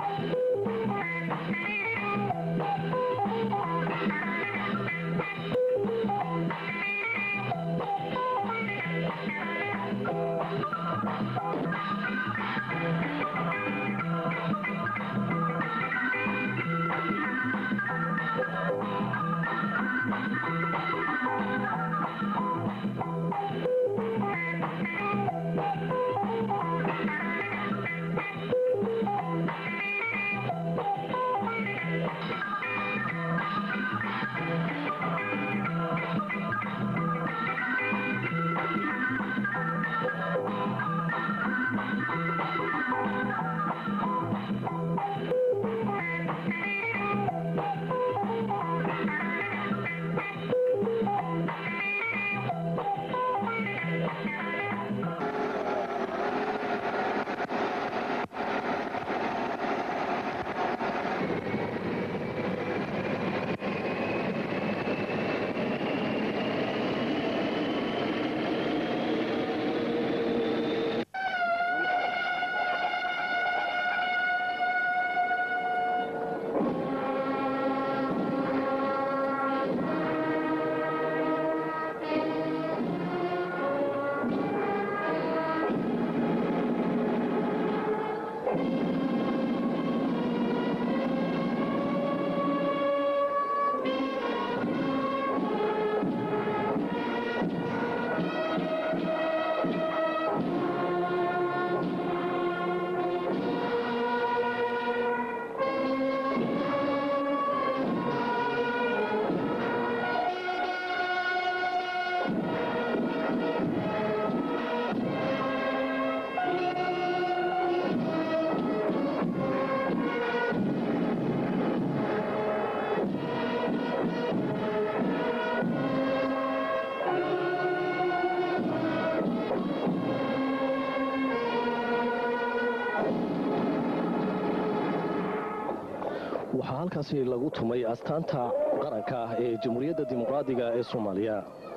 waxaa halkaasi lagu tumay astaanta qaranka ee jamhuuriyadda dimuqraadiga ee soomaaliya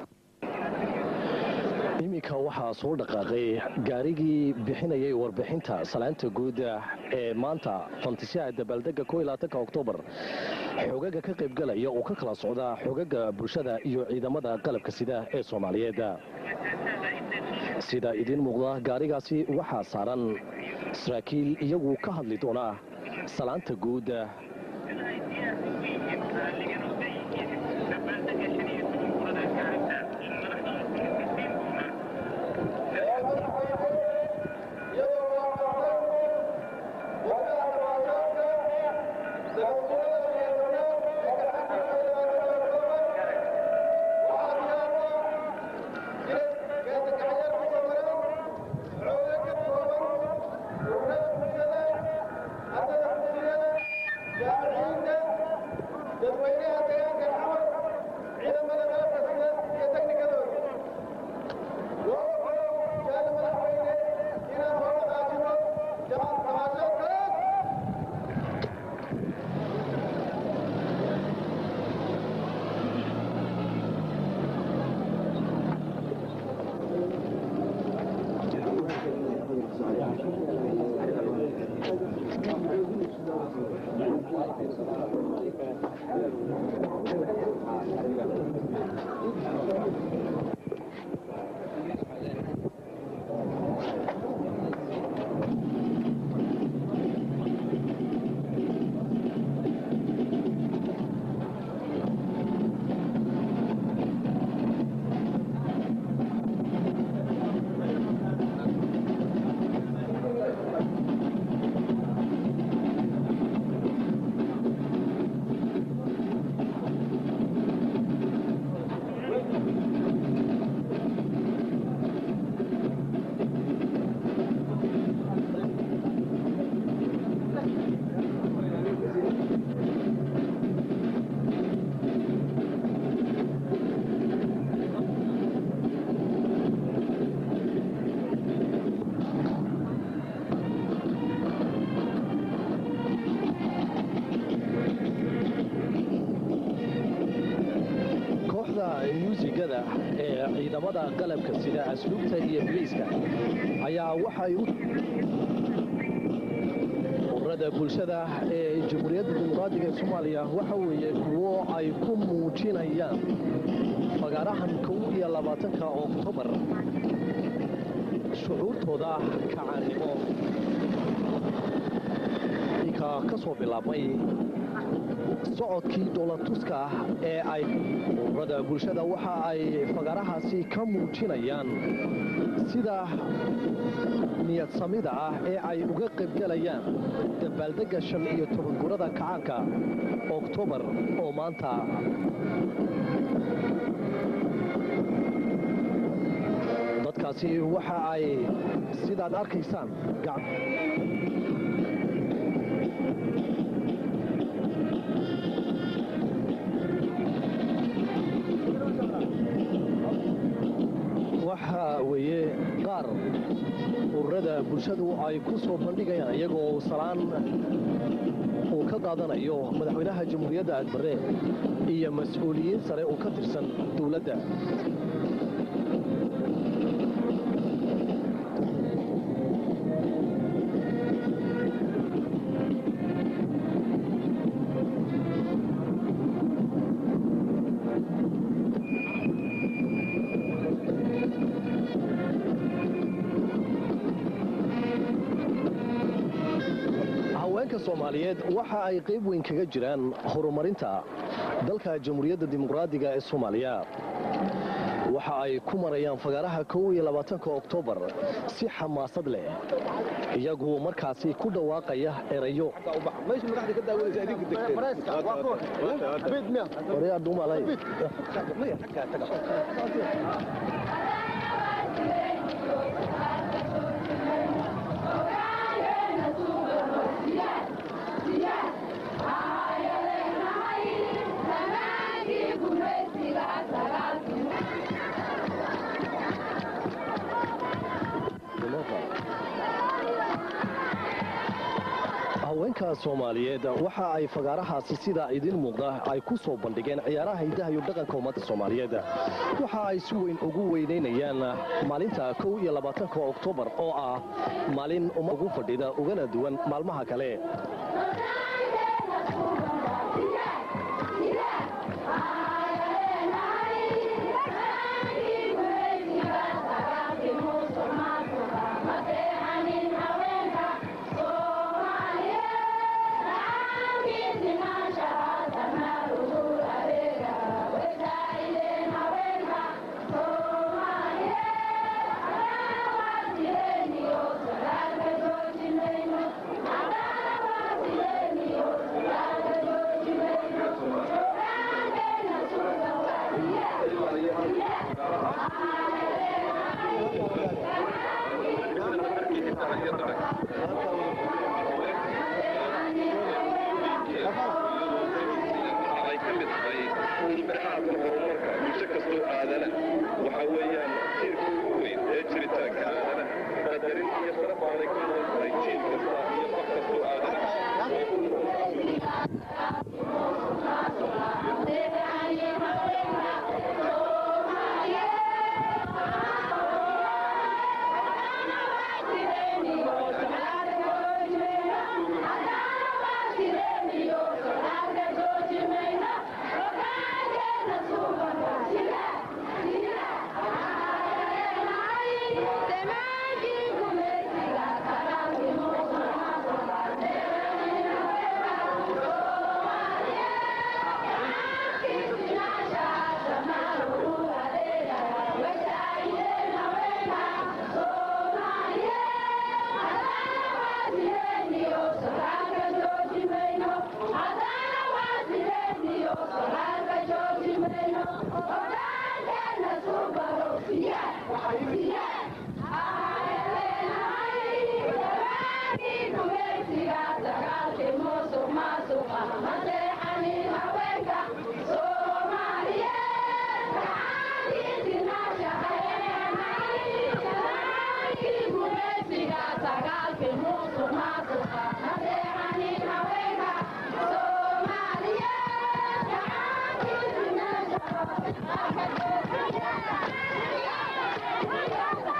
iminka waxaa soo dhaqaaqay gaarigii bixinayay warbixinta salaanta guud ee maanta fantasiyaha dabaaldega oktoobar xogaga ka qaybgalaya oo ka kala socda xogaga bulshada iyo ciidamada qalabka sida ee soomaaliyeed sida idiin muuqda gaarigaasi waxaa saaran saraakiil iyagu ka hadli doona salaanta guud kooxda muusigada ee ciidamada qalabka sida asluubta iyo biliiska ayaa waxay u ururada ururada bulshada ee jamhuuriyadda dimuqraadiga ee soomaaliya waxa weeye kuwo ay ku muujinayaan fagaarahan kow iyo labaatanka oktoobar shucuurtooda kacaannimo ka ka soo bilaabmay socodkii dhoolatuska ee ay ururada bulshada waxa ay fagaarahaasi ka muujinayaan sida niyad samida ah ee ay uga qaybgalayaan dabaaldegga shan iyo toban gurada kacaanka oktoobar oo maanta dadkaasi waxa ay sidaad arkaysaan waxa weeye qaar ururada bulshadu ay ku soo bandhigayaan iyagoo salaan uu ka qaadanayo madaxweynaha jamhuuriyadda adbare iyo mas-uuliyiin sare oo ka tirsan dowladda haweenka soomaaliyeed waxa ay qayb weyn kaga jiraan horumarinta dalka jamhuuriyadda dimuqraadiga ee soomaaliya waxa ay ku marayaan fagaaraha kow iyo labaatanka oktoobar si xamaasad leh iyagu markaasi ku dhawaaqaya erayo haweenka soomaaliyeed waxa ay fagaarahaasi sida idiin muuqda ay ku soo bandhigeen ciyaaraha hidaha iyo dhaqanka ummadda soomaaliyeed waxa ay si weyn ugu weynaynayaan maalinta kow iyo labaatanka oktoobar oo ah maalin umma ugu fadhida ugana duwan maalmaha kale ay ka mid tahay ilbirxaadka horumarka bulsho kastoo aadana waxa weeyaan tiirka ugu weyn ee jiritaanka aadanaha qadarin iyo sharaf aanay ku nool tahay jiil kasta iyo qof kastoo aadana Thank you.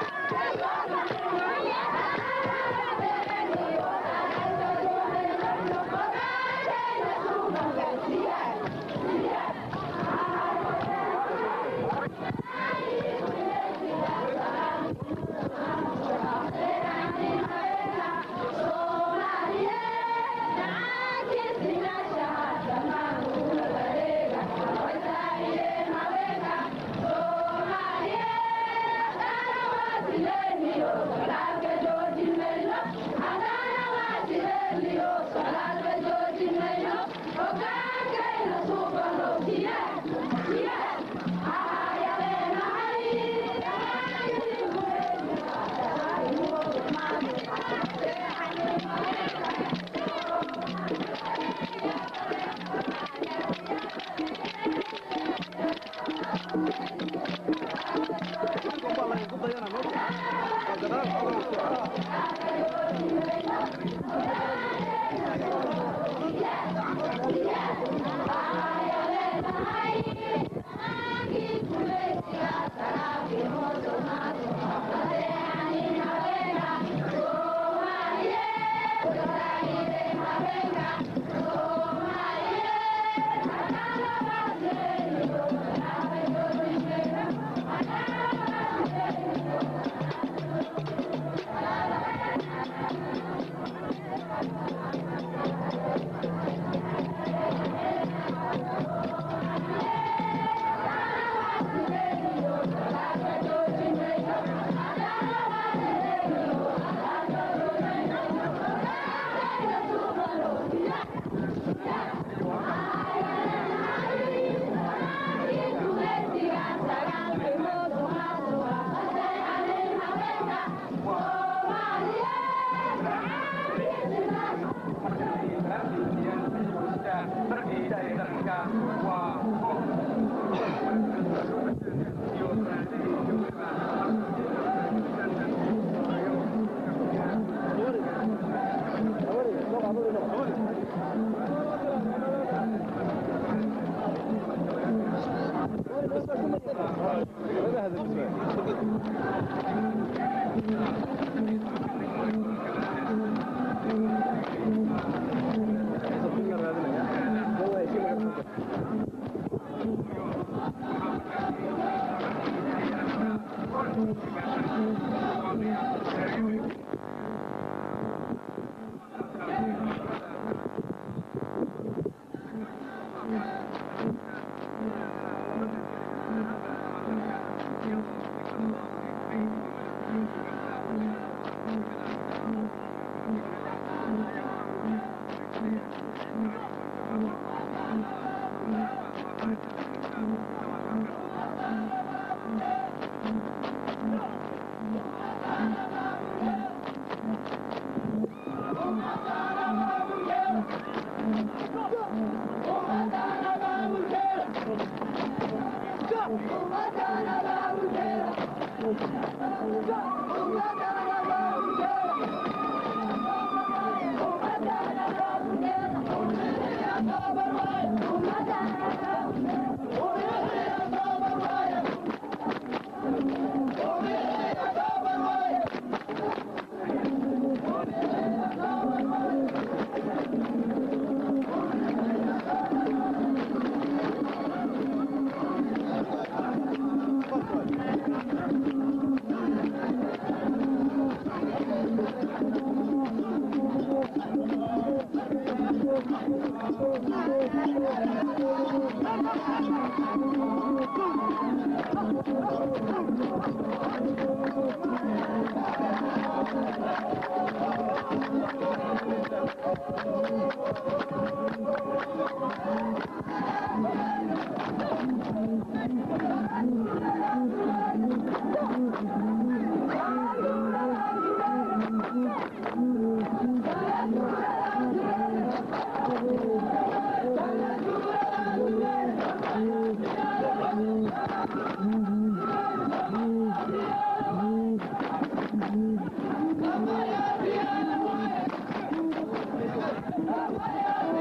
Thank you.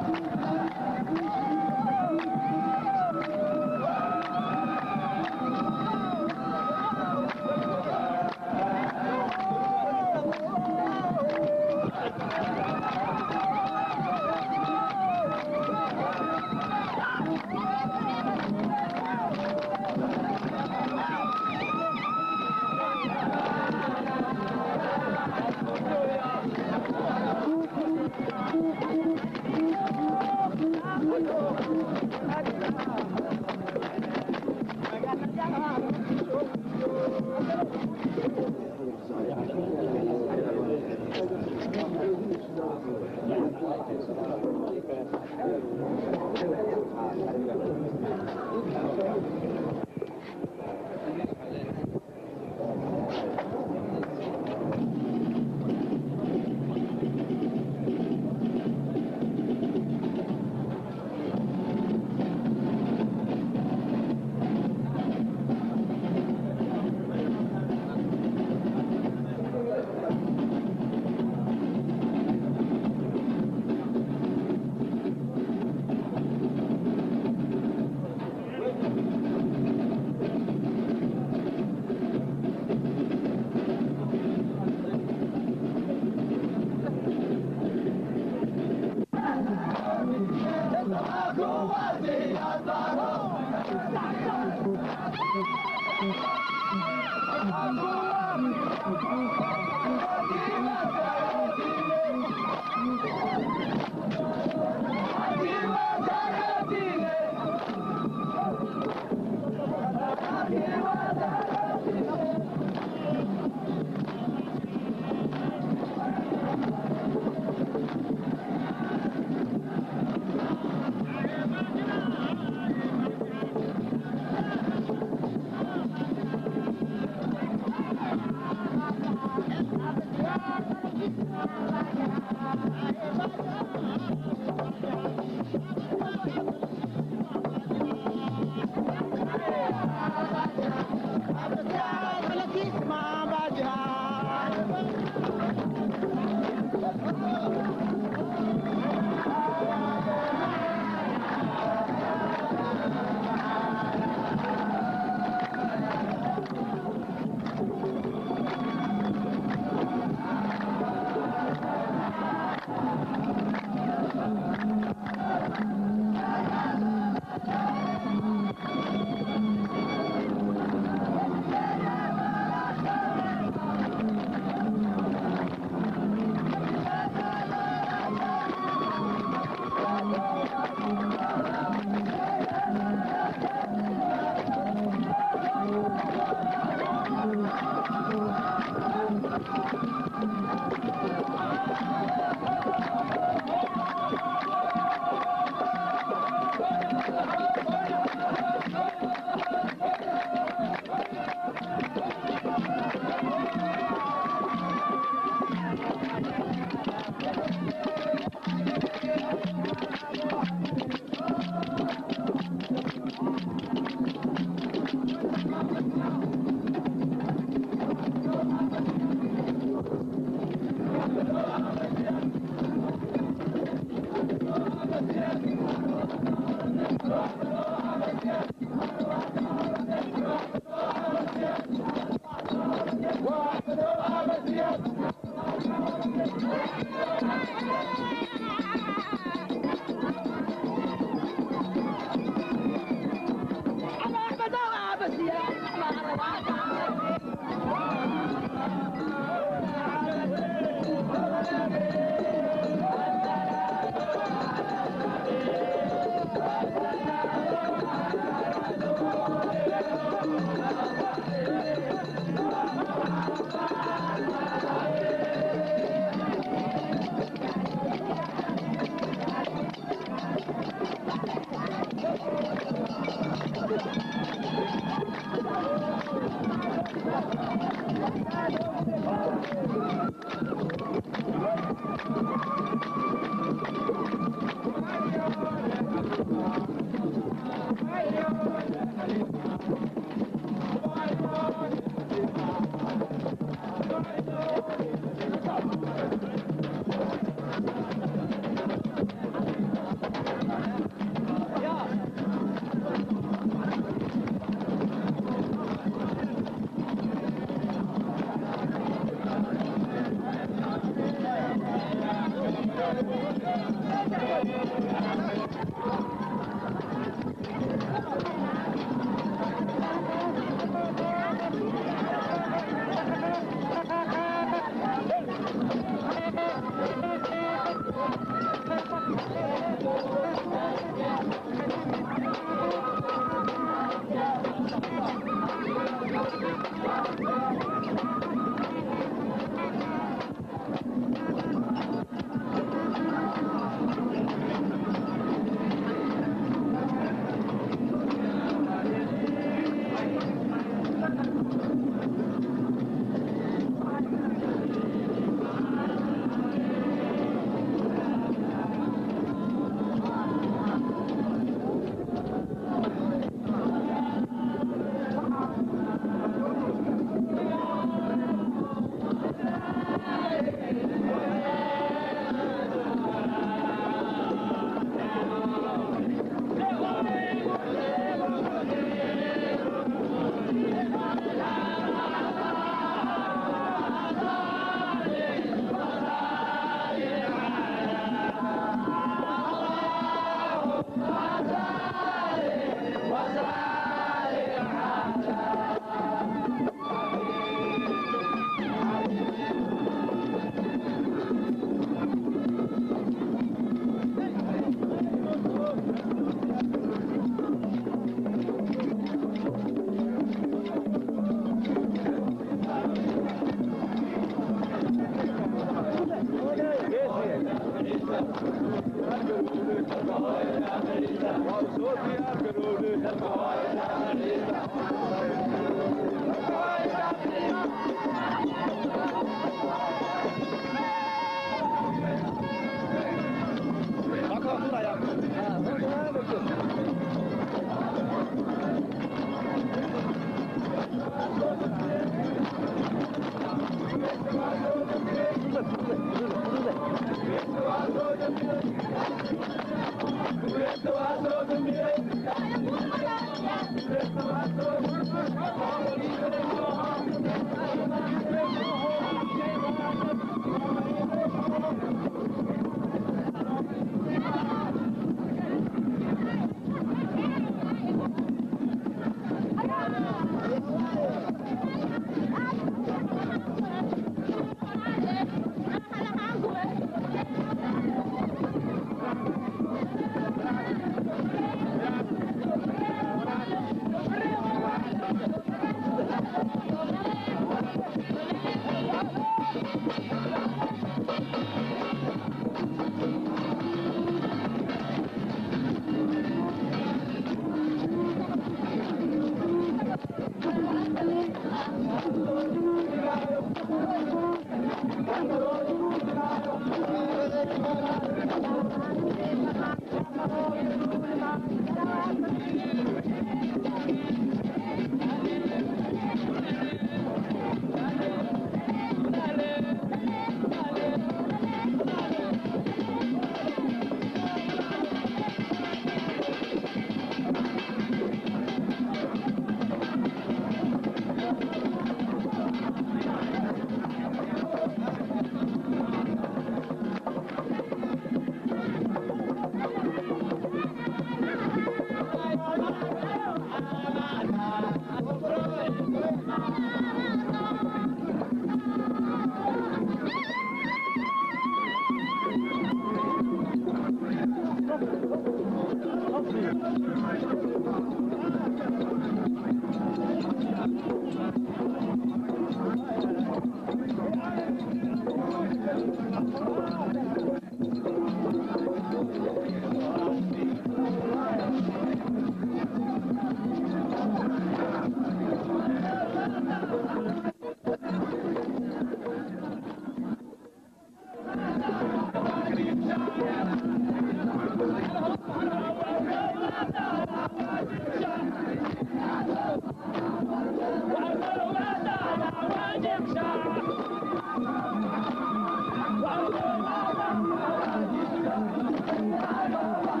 Wow.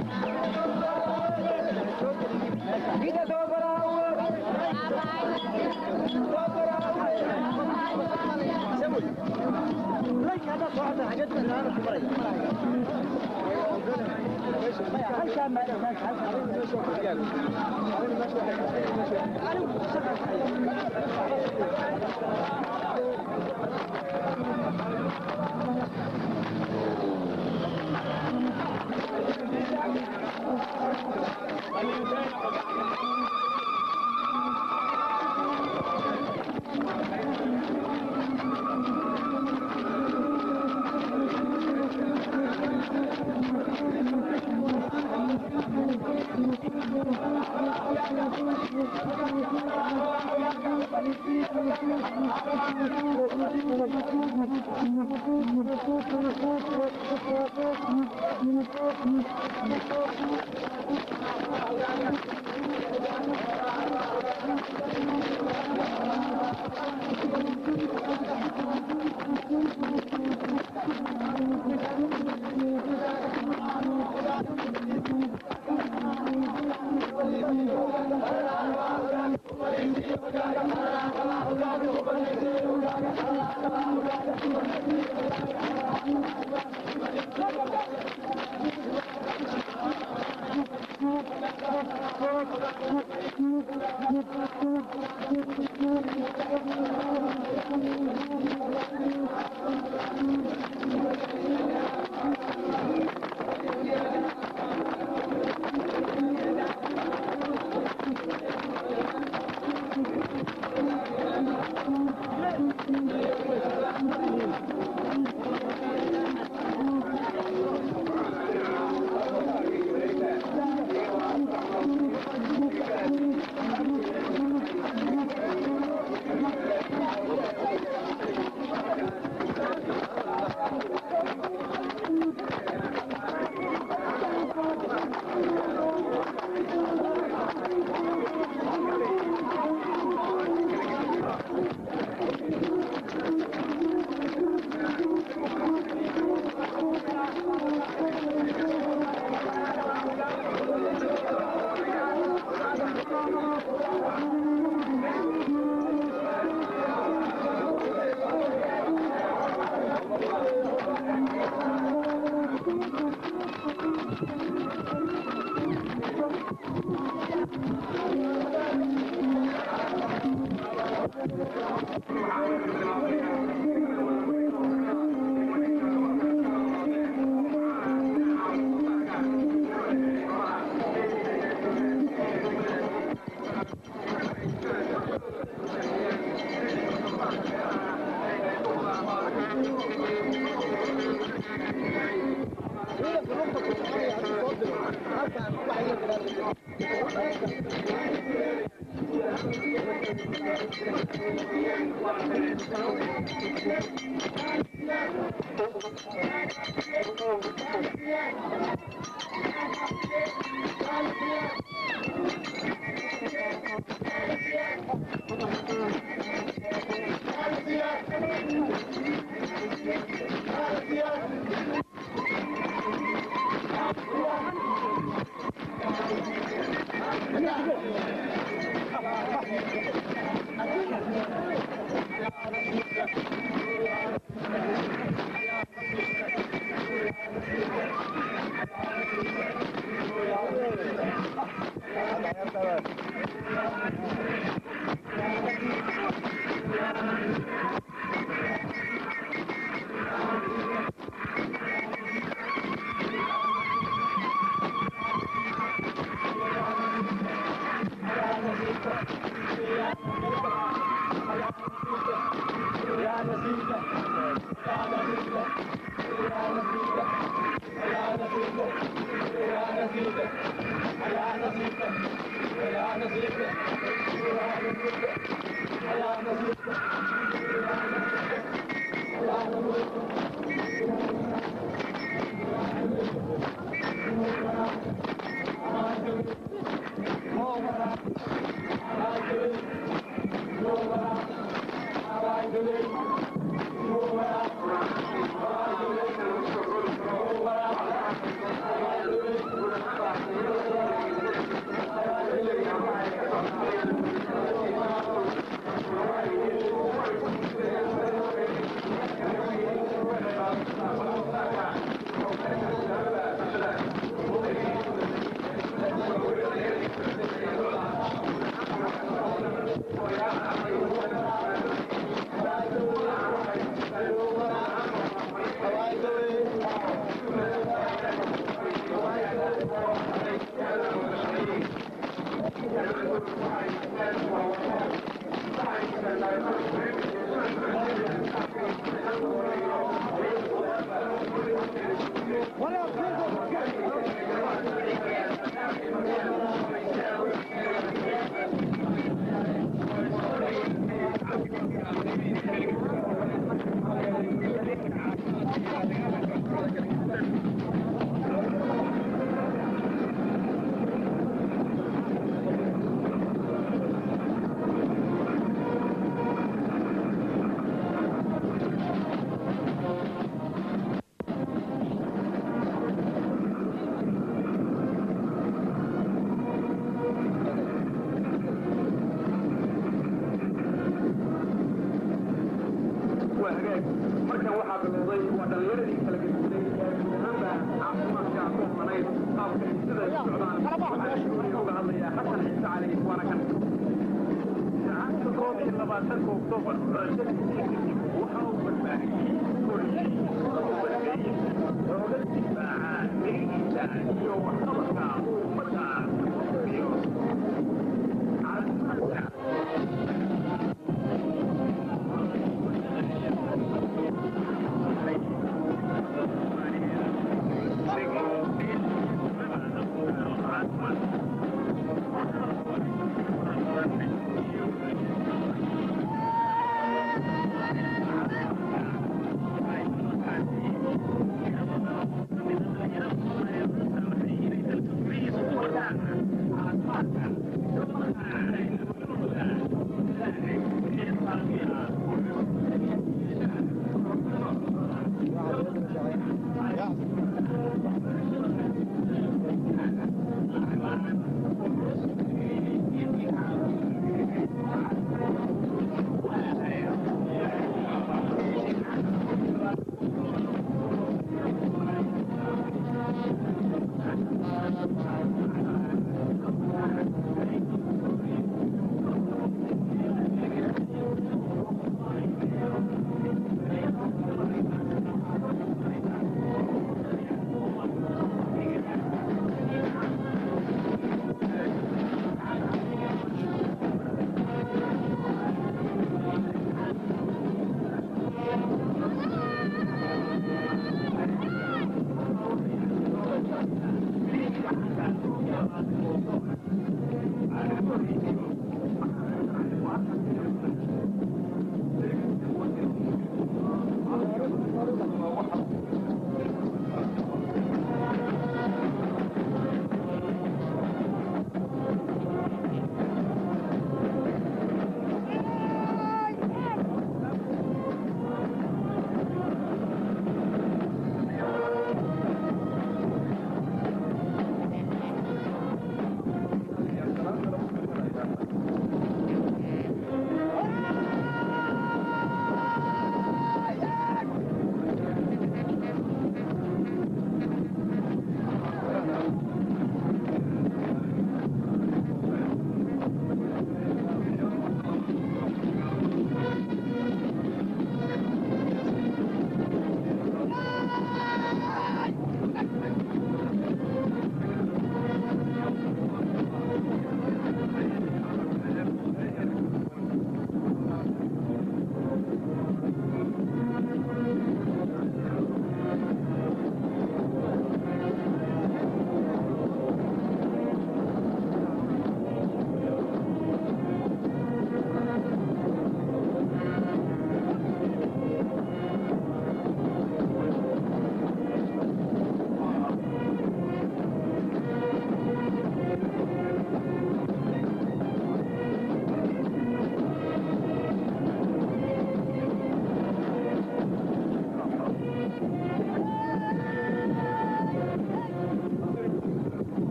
Thank you. waa hagaag markan waxaa bilowday waa dhallinyaradii kala gedisay ee guud ahaanba caafimaadka ku hormanayd qaabka ay sida ay u socdaan waxaa shuuriga uga hadlaya xasan ciise cali waana kan saacadda koob iyo labaatanka oktoobar waxa uu badbaadiyey korkii looga difaaca niyadiisa iyo waxqabadka ummadda iyo caafimaadka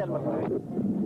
siyaad marka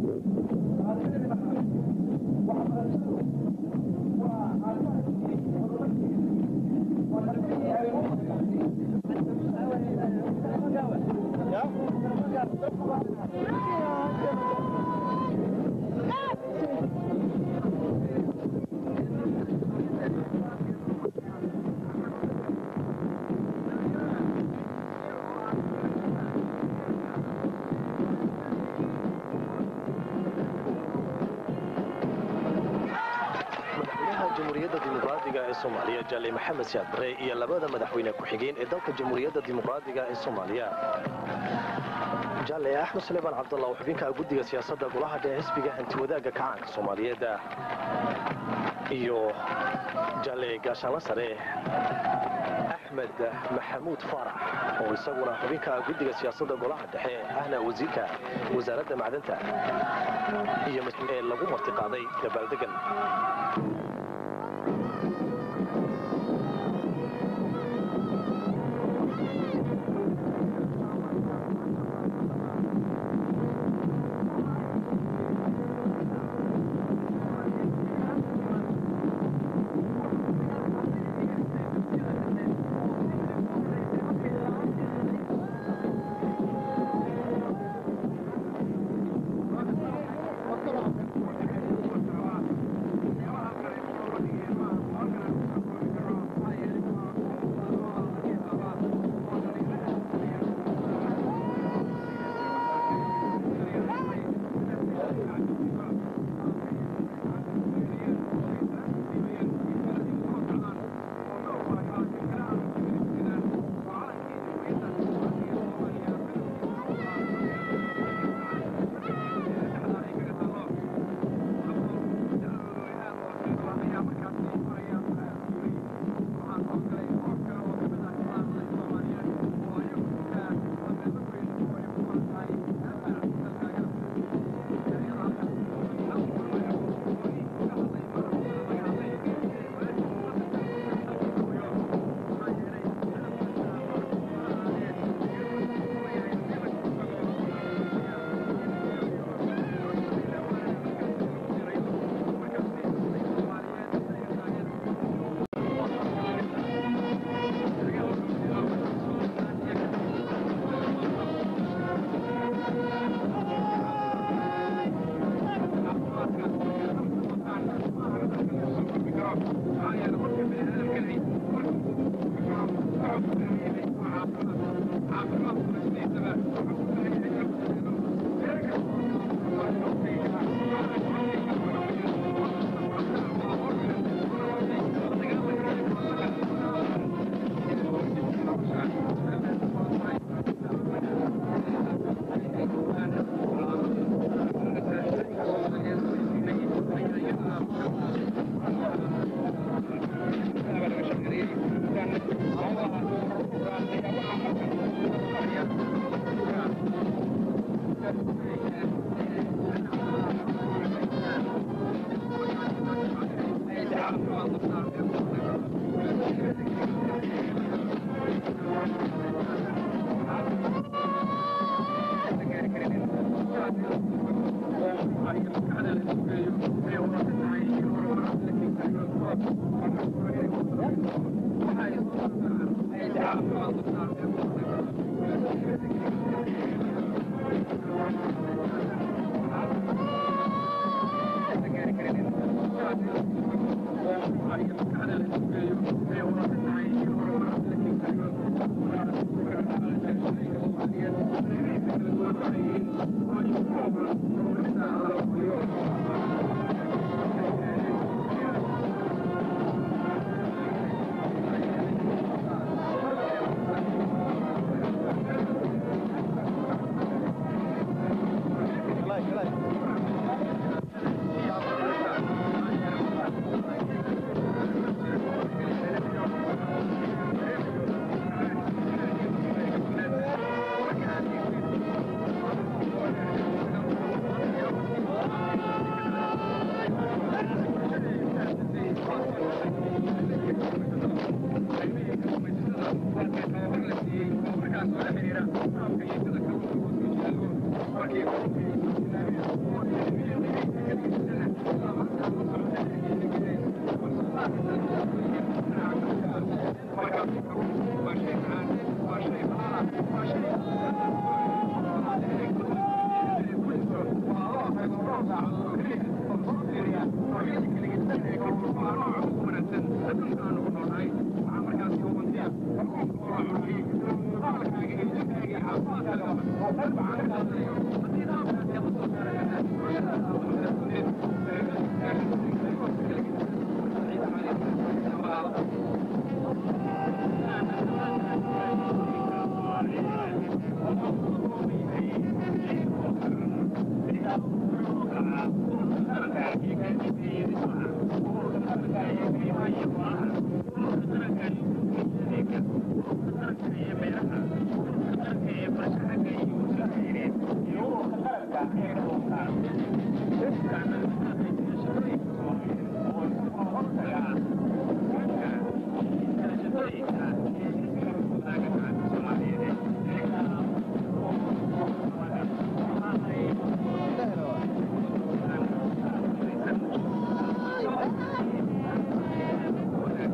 madaxweynaha jamhuuriyadda dimuqraadiga ee soomaaliya jaale maxamed siyaad bare iyo labada madaxweyne ku-xigeen ee dalka jamhuuriyadda dimuqraadiga ee soomaaliya jaale axmed sulaymaan cabdallah oo xubinka guddiga siyaasadda golaha dhexe xisbiga hantiwadaagga kacaanka soomaaliyeed iyo jaale gaashaanla sare axmed maxamuud faarax oo isaguna xubinka guddiga siyaasadda golaha dhexe ahna wasiirka wasaaradda macdanta iyo ee lagu martiqaaday dabaaldegan Thank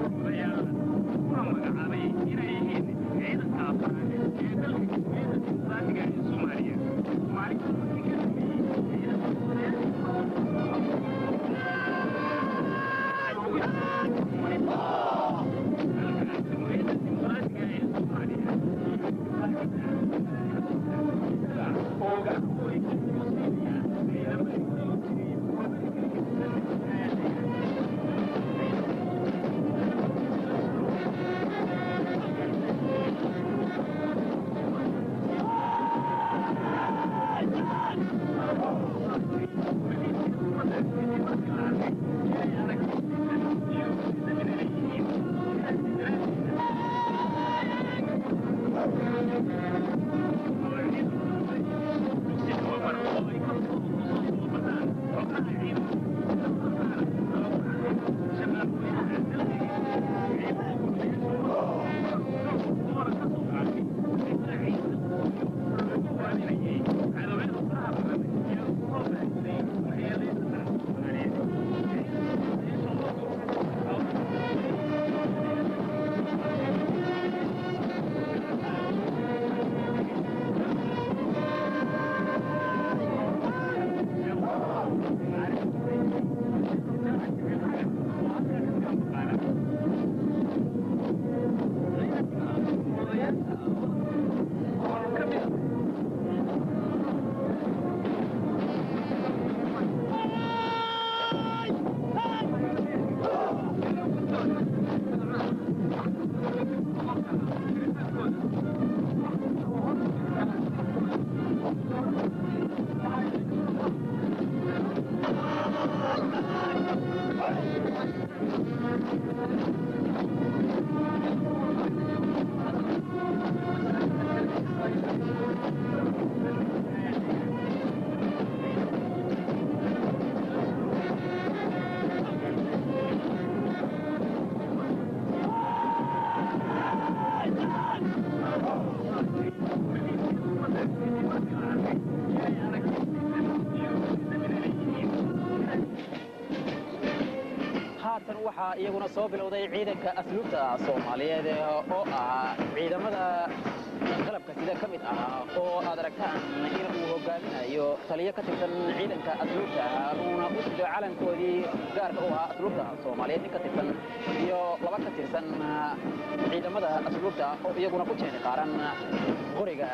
haatan waxaa iyaguna soo bilowday ciidanka asluubta soomaaliyeed oo ah ciidamada qalabka sida ka mid ah oo aad aragtaan in uu hogaaminayo taliyo ka tirsan ciidanka asluubta uuna u sido calankoodii gaarka u ahaa asluubta soomaaliyeed nin ka tirsan iyo laba ka tirsan ciidamada asluubta oo iyaguna ku jeeni qaaran qoriga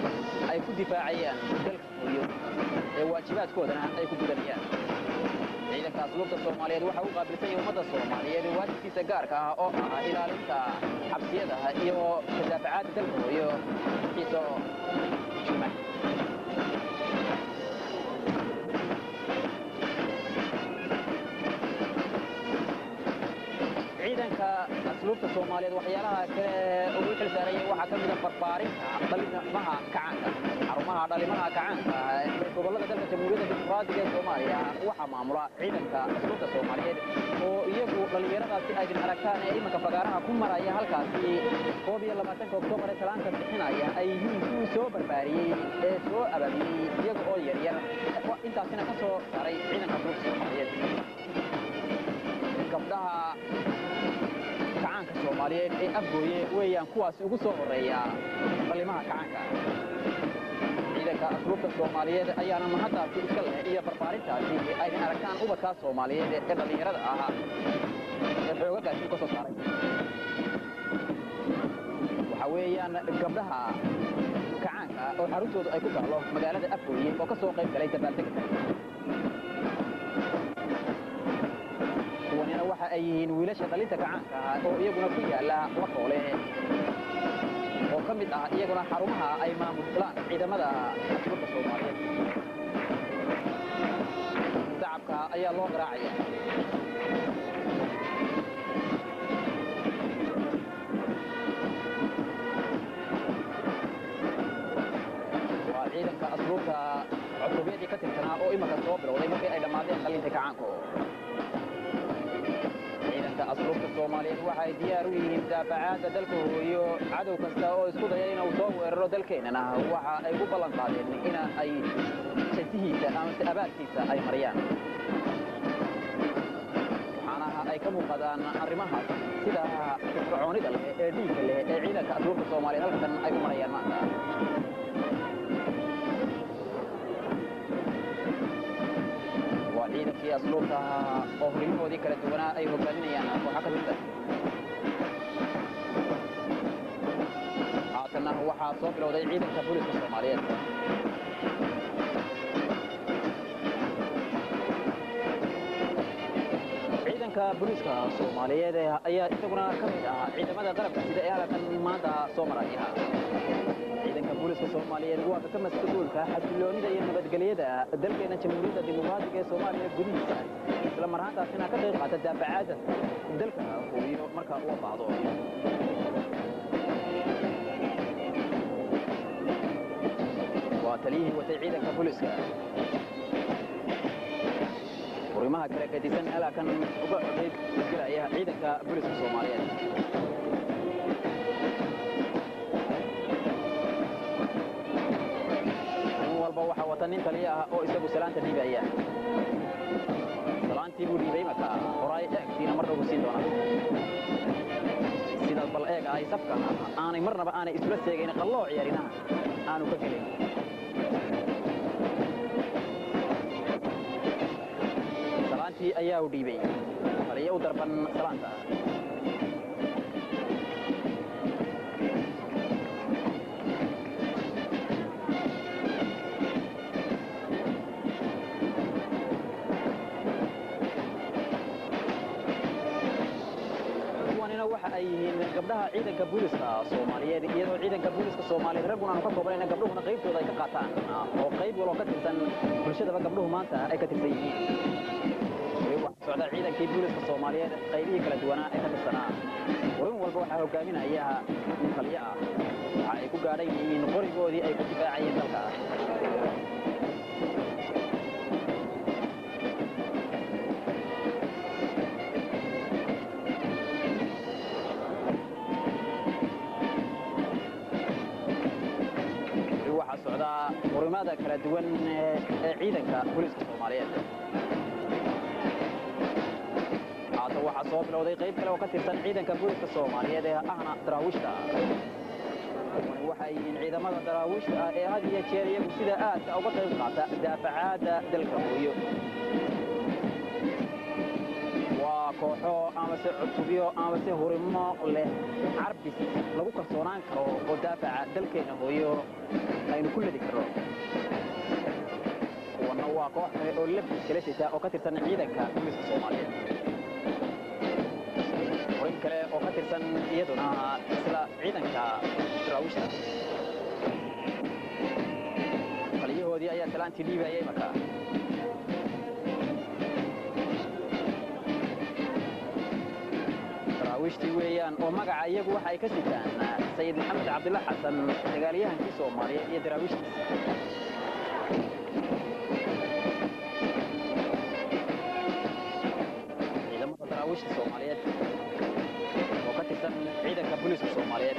ay ku difaacayaan dalka hooyo ee waajibaadkoodana ay ku gudanayaan ciidanka asluubta soomaaliyeed waxa uu qaabilsan yahay ummadda soomaaliyeed waajibkiisa gaarka ah oo ah ilaalinta xabsiyada iyo kadaafacaadda dalka hooyo xiiso juma ciidanka asluubta soomaaliyeed waxyaalaha kale ugu xil saarayay waxaa ka mida barbaarinta dhalimaha kacaanka xarumaha dhalimaha kacaanka ee gobollada dalka jamhuuriyadda dimuqraadiga ee soomaaliya waxaa maamula ciidanka asluubta soomaaliyeed oo iyagu dhallinyaradaasi aydin aragtaan ee imanka fagaaraha ku maraya halkaasi koob iyo labaatanka oktoobar ee talaanka bixinaya ay yihiin kuwii soo barbaariyey ee soo abaabiyey iyaga oo yaryar intaasina ka soo saaray ciidanka asluubta soomaaliyeed gabdhaha kacaanka soomaaliyeed ee afgooye weeyaan kuwaasi ugu soo horeeya dhalimaha kacaanka ciidanka asluubta soomaaliyeed ayaana mahaddaasi iska leh iyo barbaarintaasi aydin aragtaan ubadkaa soomaaliyeed ee dhallinyarada ah ee xoogagaasi ka soo saaray waxaa weeyaan gabdhaha kacaanka oo xaruntoodu ay ku taallo magaalada afgooye oo ka soo qayb galay dabaaldega kuwanina waxa ay yihiin wiilasha dhalinta gacaanka ah oo iyaguna ku yaala laqoole oo ka mid ah iyaguna xarumaha ay maamulaan ciidamada asluubta soomaaliyeed shacabka ayaa loo garaacaya waa ciidanka asluubta cusubyadii ka tirsanaa oo imanka soo bilowday markii ay dhammaadeen dhalinta gacaanku ciidanka asluubta soomaaliyeed waxay diyaar u yihiin daafacaadda dalka hooyo cadow kasta oo isku daya inuu soo weeraro dalkeennana waxa ay ku ballan qaadeen in ay jasihiisa amase abaarkiisa ay mariyaan waxaana ay ka muuqadaan arrimahaas sida firfircoonida leh ee dhiigga leh ee ciidanka asluubta soomaaliyeed halkan ay u marayaan maanta waa ciidankii asluubta oo hurimahoodii kala duwanaa ay hogaaminayaan kooxa ka tirsan haatanna waxaa soo bilowday ciidanka booliska soomaaliyeed ciidanka booliiska soomaaliyeed ayaa isaguna ka mid ah ciidamada qalabka sida ee halkan maanta soo maraya ciidanka booliiska soomaaliyeed waa ka mas-uulka xasiloonida iyo nabadgelyada dalkeena jamhuuriyadda dimuqraadiga ee soomaaliya gudihiisa isla mar ahaantaasina ka qayb qaata daafacaada dalka hubiyo marka uu baahdo waa taliyihii watay ciidanka booliiska furimaha kala gedisan halkan uga codayd gelaya ciidanka booliiska soomaaliyeed nin walba waxaa wata nin taliya ah oo isagu salaanta dhiibaya salaantii buu dhiibay marka horaay eegtiina mar dhow siin doonaa sidaas bal eeg ay safka aanay marnaba aanay isula seegayn qalloo ciyaarinaha aanu ka gelin salaantii ayaa u dhiibay taliya u darban salaanta kuwanina waxa ay yihiin gabdhaha ciidanka booliska soomaaliyeed iyadoo ciidanka booliska soomaaliyeed ragguna aanu ka koobanayna gabdhuhuna qaybtooda ay ka qaataan oo qayb waloo ka tirsan bulshadaba gabdhuhu maanta ay ka tirsan yihiin waxaa socda ciidankii booliska soomaaliyeed qaybihii kala duwanaa ee ka tirsanaa warin walba waxaa hogaaminaya nin taliyo ah waxa ay ku gaadhan yihiin qorigoodii ay ku difaacayeen dalka waxaa socdaa murimada kala duwan ee ciidanka booliiska soomaaliyeed haata waxaa soo bilowday qayb kale oo ka tirsan ciidanka booliiska soomaaliyeed ee ahna daraawiishta kuwani waxay yihiin ciidamada daraawiishta ah ee had iyo jeer iyagu sida aadka uga qayb qaata daafacaadda dalka hooyo waa kooxo amase cutubyo amase hurimo leh carbis lagu kalsoonaan karo oo daafaca dalkeenna hooyo aynu ku ledi karno kuwanna waa koox kale oo labis kala sita oo ka tirsan ciidanka booliiska soomaaliyeed horin kale oo ka tirsan iyaduna isla ciidanka daraawiishta taliyahoodii ayaa salaantii dhiibayay marka daraawiishtii weeyaan oo magaca iyagu waxa ay ka sitaan sayid maxamed cabdilla xasan dagaalyahankii soomaaliyeed iyo daraawiishtiisa ciidamada daraawiishta soomaaliyeed oo ka tirsan ciidanka booliiska soomaaliyeed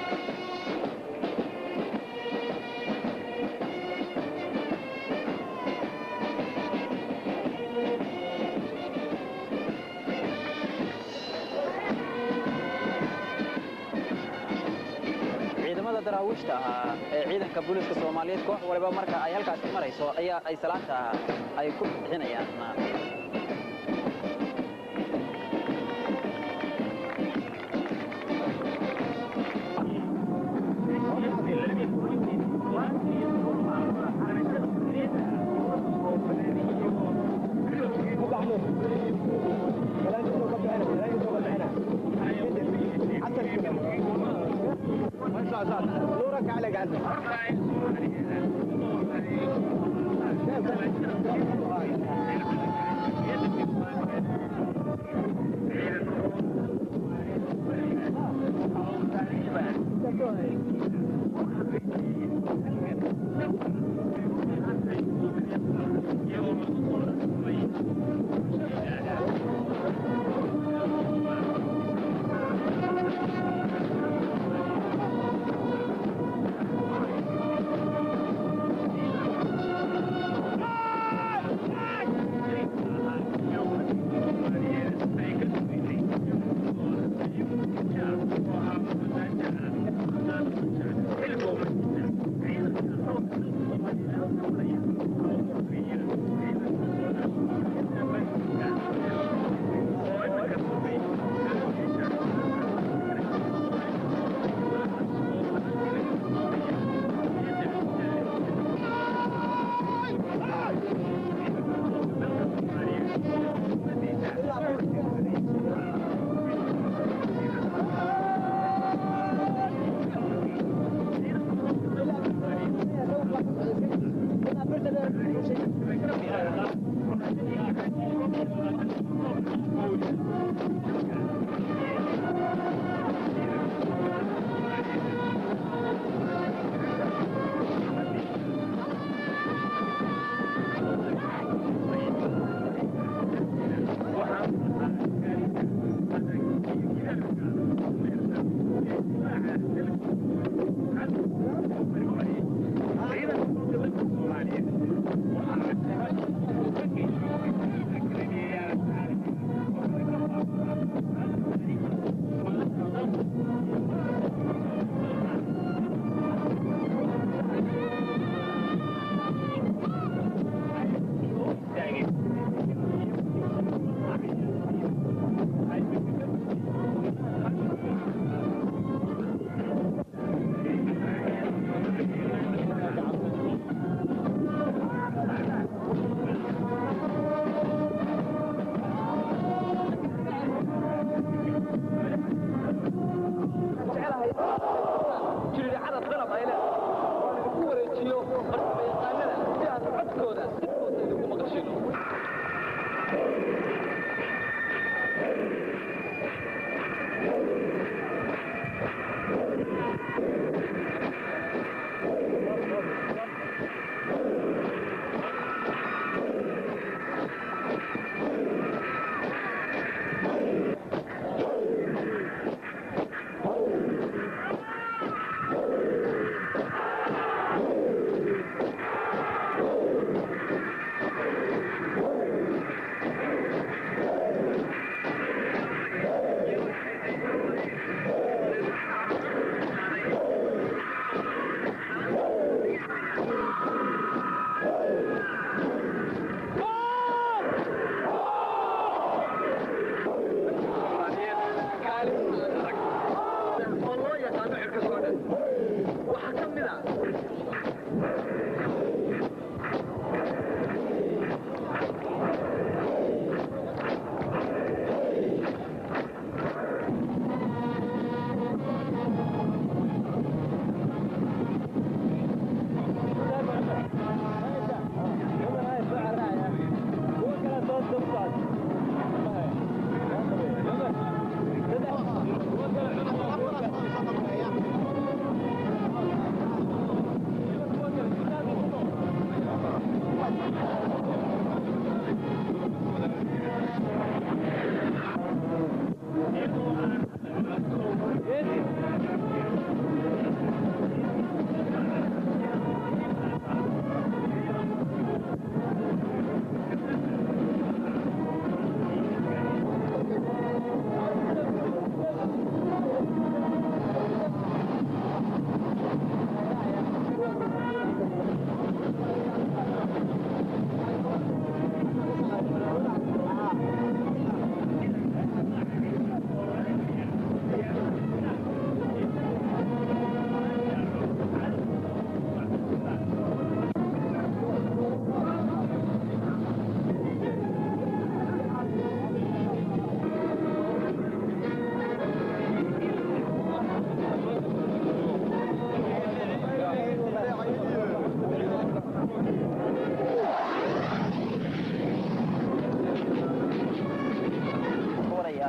ciidamada daraawiishta ahaa ee ciidanka booliiska soomaaliyeed koox waliba marka ay halkaasi marayso ayaa ay salaanta ay ku bixinayaan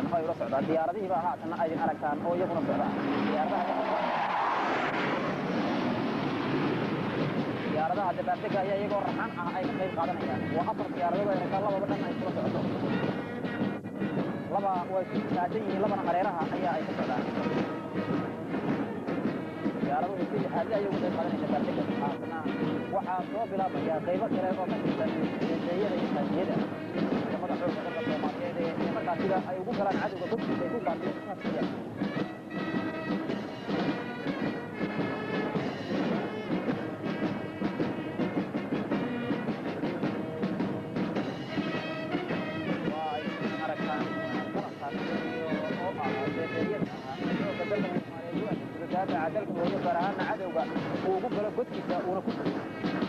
aragtaan oo ay ula socdaan diyaaradihiiba haatan aydin aragtaan oo iyaguna socdaan diyaaradaha dabaaldega ayaa iyagoo raxan ah ay ka qayb qaadanayaan waa afar diyaaradood ay aragtaan lababa dhan ay kula socoto laba way taagan yihiin labana hareeraha ayaa ay ka socdaan diyaaraduhu si lixaadle ayay uga qayb qaadanaya dabaaldega haatana waxaa soo bilaabaya qaybo kale oo ka tirsan deeyada iyo taajiyada ciidamada xoogga dalka soomaaliyeed ee markaa sida ay ugu galaan cadowga godkiisa ay ku qaadeen saasiya waa ay aragtaan qalabkaas iyo oo ah deedeeyada ah xoogga dalka soomaaliyeed u adeegsado daafaca dalka hooyo gaar ahaana cadowga uu ugu galo godkiisa uuna ku sugo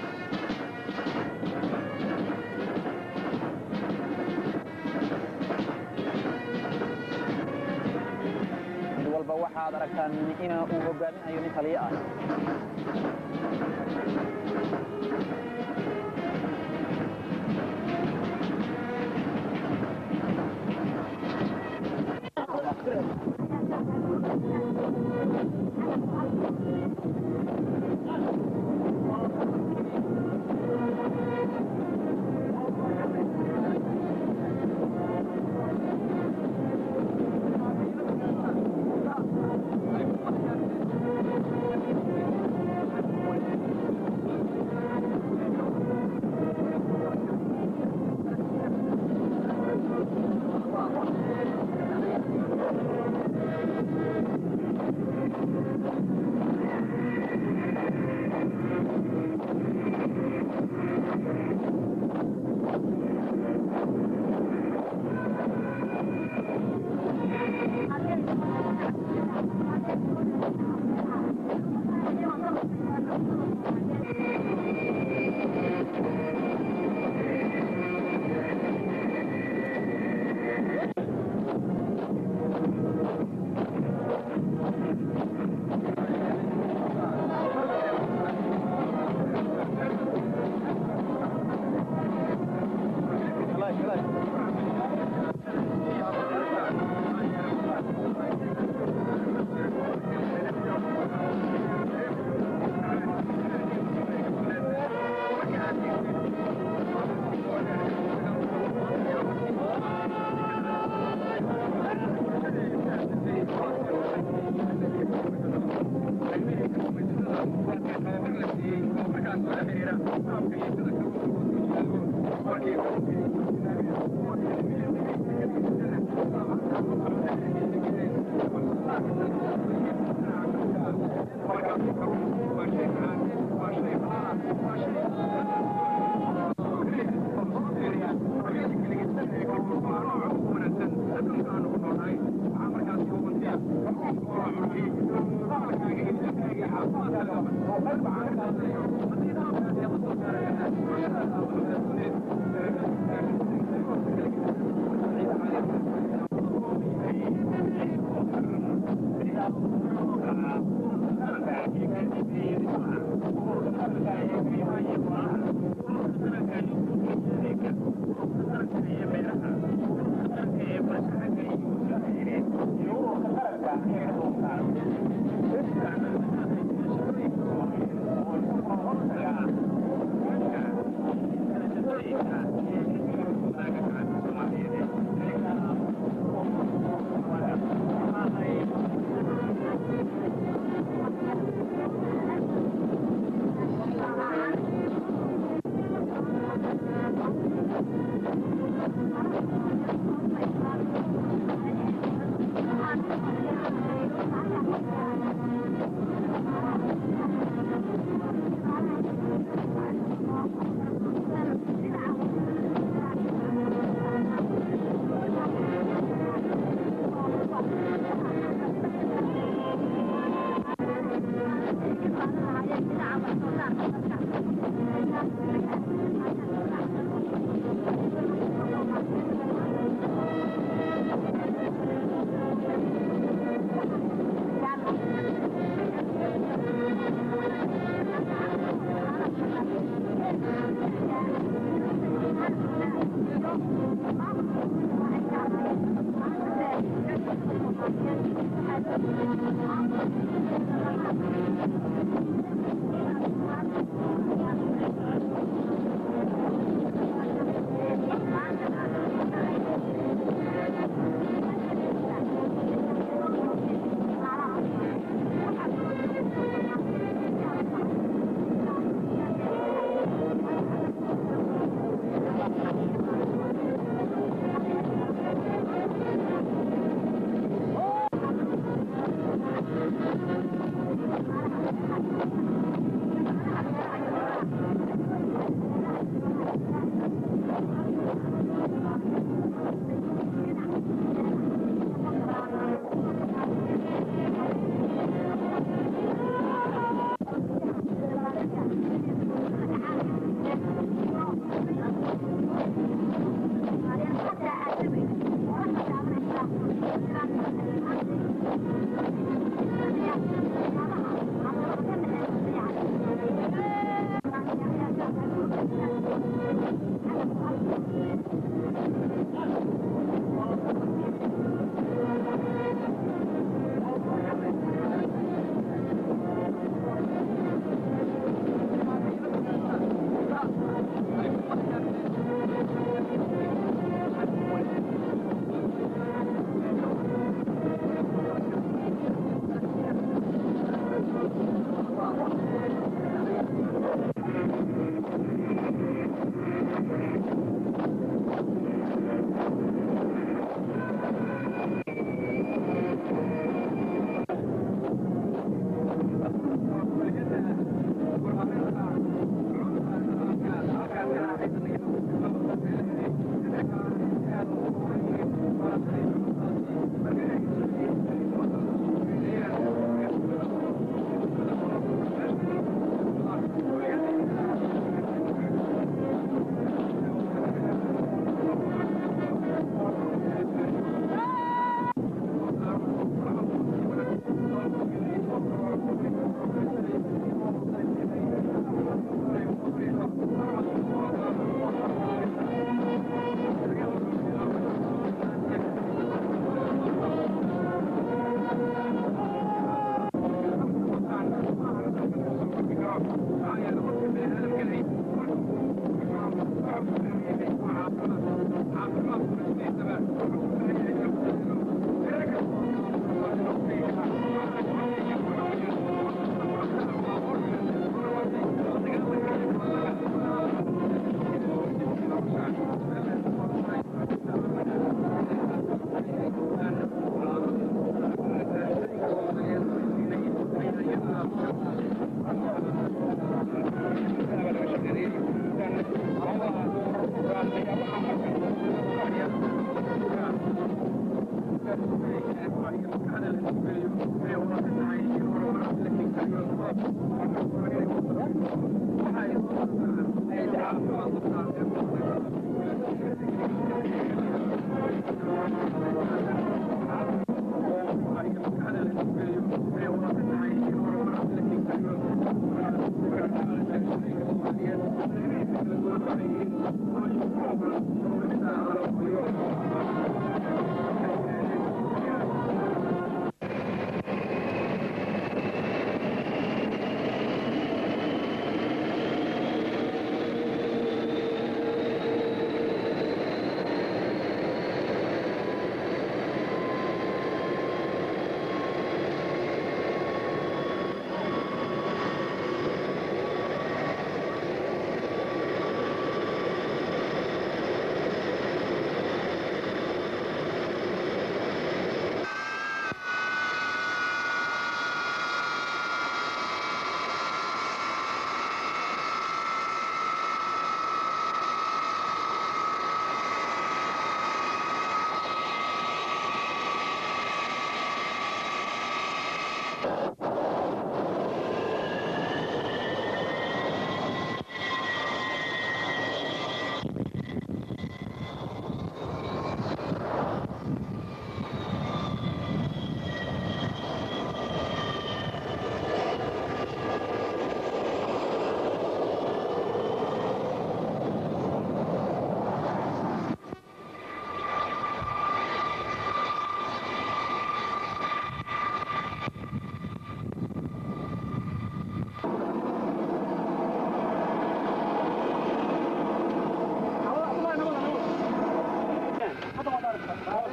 mid walba waxaad aragtaan in uu hogaaminayo nin taliyo ah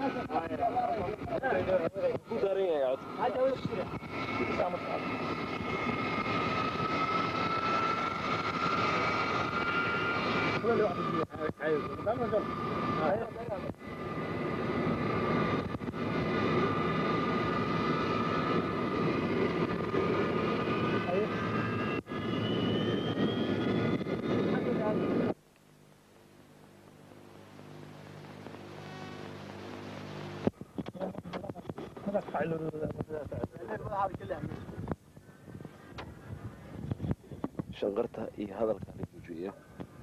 shanqarta iyo hadalka la joojiya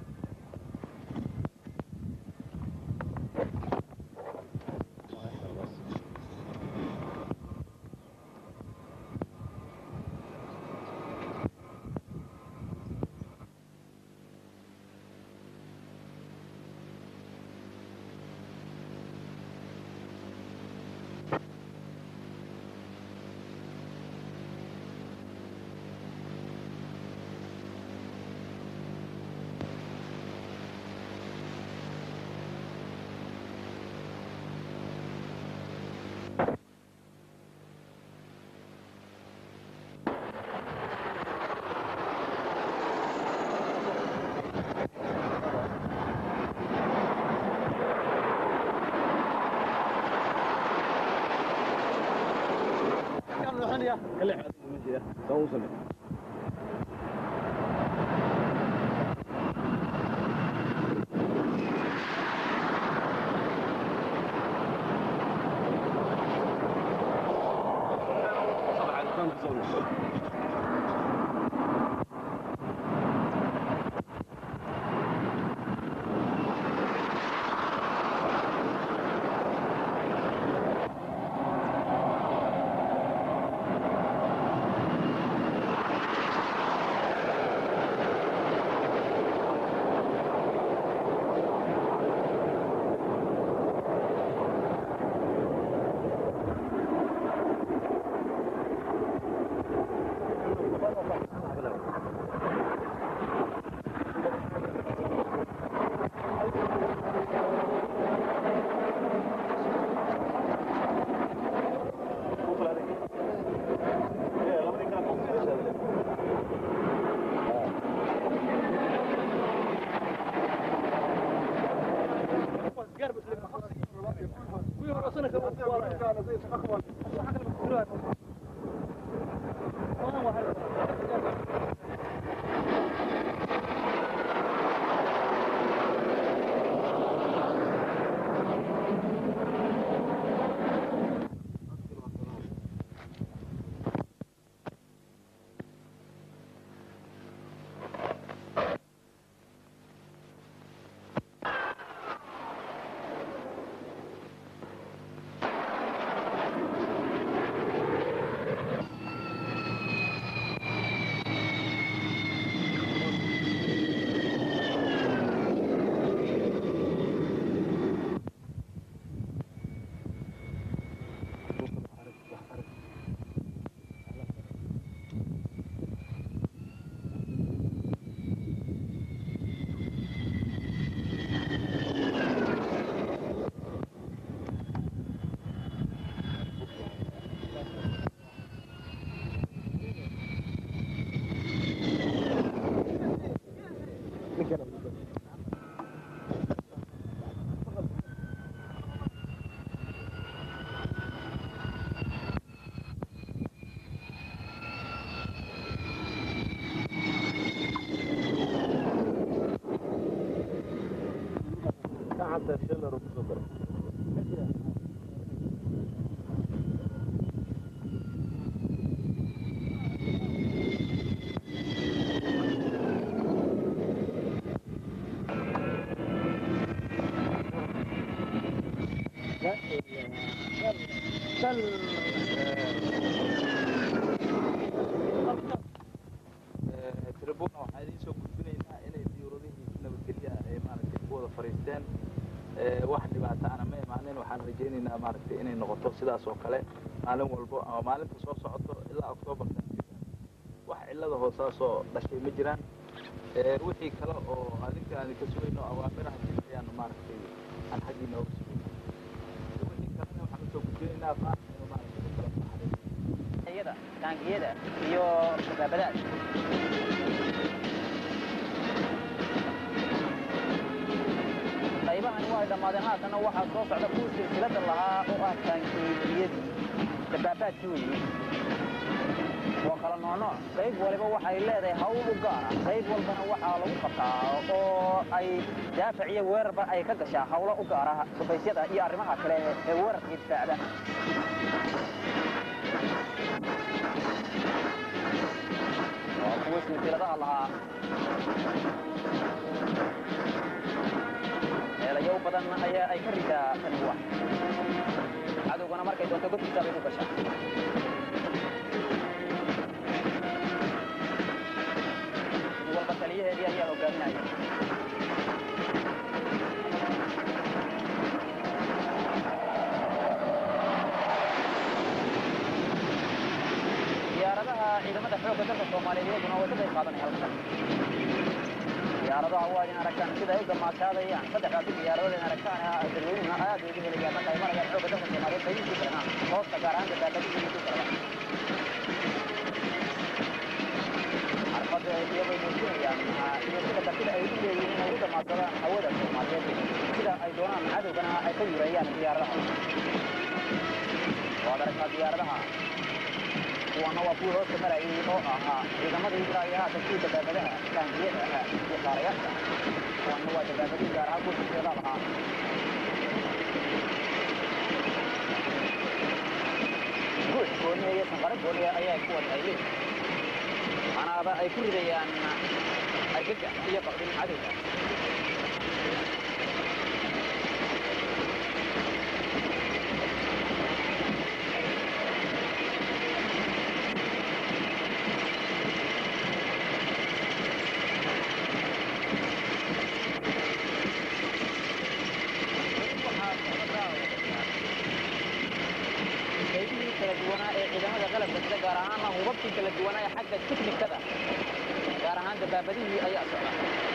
tribuna waxaa idiin soo gudbinaynaa inay diyuuradihii nabadgelya ay maaragtay ku wada fadhiisteen wax dhibaataana ma imaanin waxaan rajaynaynaa maaragtay inay noqoto sidaas oo kale maalin walbo ama maalinta soo socoto ilaa octoobar wax cillada hoosaasoo dhashay ma jiraan wixii kale oo adinka aan ka sugayno awaamiraha jir ayaan maaragtay aan xaggiina oga sugayna wixii kale rajaynaynaa maanta inuu maaragtay ku kala baxday iyada taangiyada iyo dabaabadaad qaybahani waa ay dhammaadeen haatanna waxaa soo socda kuwii silsilada lahaa oo ah taangiyadii dabaabaadkii weeye waa kala noocnooc qayb waliba waxay leedahay hawl u gaara qayb walbana waxaa lagu qabtaa oo ay daafac iyo weerarba ay ka gashaa hawlo u gaara sufaysyada iyo arrimaha kale ee weerarka iyo difaacda waa kuwa silsiladaha lahaa meelayo badan ayaa ay ka ridaa tani wax cadowgana markay doonto godkiisa bay ku gashaa mid walba taliyaheedii ayaa hogaaminaya diyaaradaha ciidamada xoogga dalka soomaaliyeed iyaguna way ka qayb qaadanaya halkan diyaaradaha waa idin aragtaan sida ay u damaashaadayaan saddexdaasi diyaaradood in aragtaan dadweynuhuna aad ay ugu helayaan marka ay marayaan xoogga dalka soomaaliyeed qaybihiisii kalena hoosta gaar ahaan dabaabadihiisii kaleba xarfadda iyagoo muujinayaan iyo sida kartida ay u leeyihiin inay u damaadsadaan hawada soomaaliyeed sida ay doonaan cadowgana ay ka yureeyaan diyaaradaha waad aragtaa diyaaradaha kuwana waa kuwii hoosta marayay oo ahaa ciidamadii ilaa iyo haatan kuwii dabaabadaha taangiyada ahaa iyo qaarayaasha kuwana waa dabaabadii gaar ahaan kuwa silsilada lahaa guux gooniya iyo sanqaro gooniya ayaa kuwan ay leeyihin manaaba ay ku ridayaan argagax iyo baqdin cadowga qaybihii kala duwanaa ee ciidamada qalabka sida gaar ahaanna hubabkii kala duwanaa ee xagga tiknikada gaar ahaan dabaabadihii ayaa socda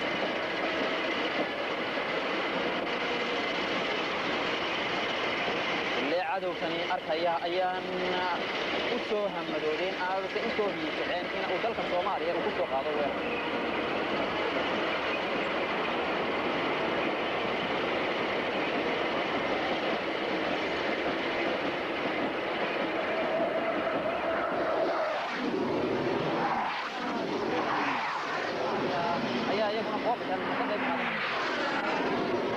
illee cadowkani arkaya ayaan u soo hamadoodeen aadase u soo hiisaceen in uu dalka soomaaliya uu ku soo qaado weerar ayaa iyaguna qoobkan ka qayb qaaday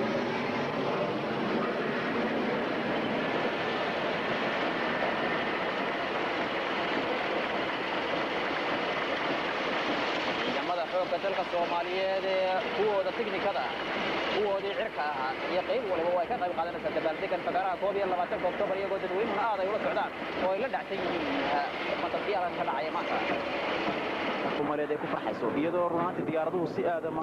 ciidamada xoogga dalka soomaaliyeed ee kuwooda tiknikada kuwoodii cirka ahaa iyo qayb waliba way ka qayb qaadanaysaa dabaaldegan fagaaraha koob iyo labaatanka oktoobar iyagoo dadweynuhuna aad ay ula socdaan oo ay la dhacsan yihiin fantasiyada ka dhacaya maanta soomaaliyeed ay ku farxayso iyadoo runaantii diyaaraduhu si aadama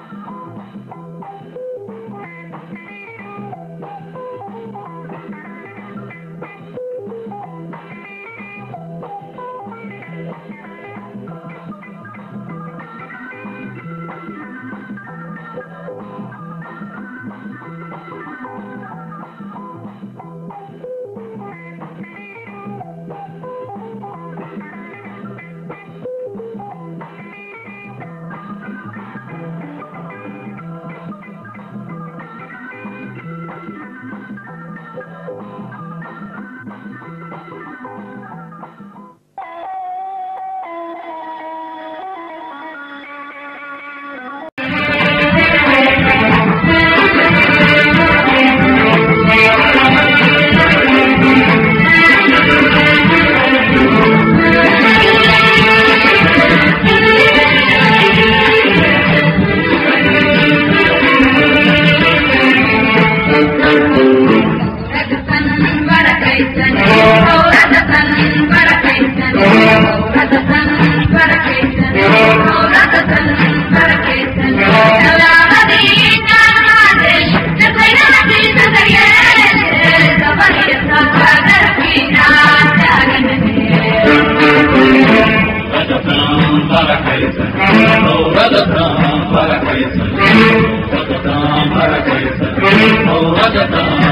Thank you.